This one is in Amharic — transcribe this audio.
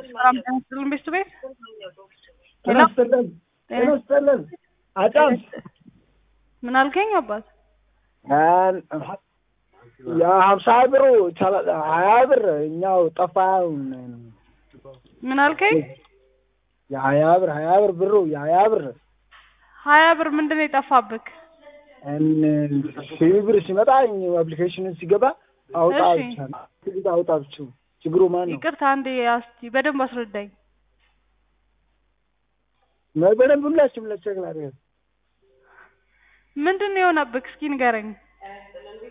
ሰላም ጤና ይስጥልን ቤቱ ቤት ጤና ይስጥልን ጤና ይስጥልን አጫም ምን አልከኝ አባት? የሀምሳ ብሩ ይቻላል ሀያ ብር እኛው ጠፋ። ምን አልከኝ? የሀያ ብር ሀያ ብር ብሩ የሀያ ብር ሀያ ብር ምንድን ነው የጠፋብክ? ሺህ ብር ሲመጣ አፕሊኬሽንን ሲገባ አውጣ እሺ። ብቻ አውጣ ብቻ ችግሩ ማን ነው? ይቅርታ አንዴ እስቲ በደንብ አስረዳኝ። በደንብ ሁላችሁም ለቸክ ላድርግ ምንድን ነው የሆነብክ? እስኪ ንገረኝ።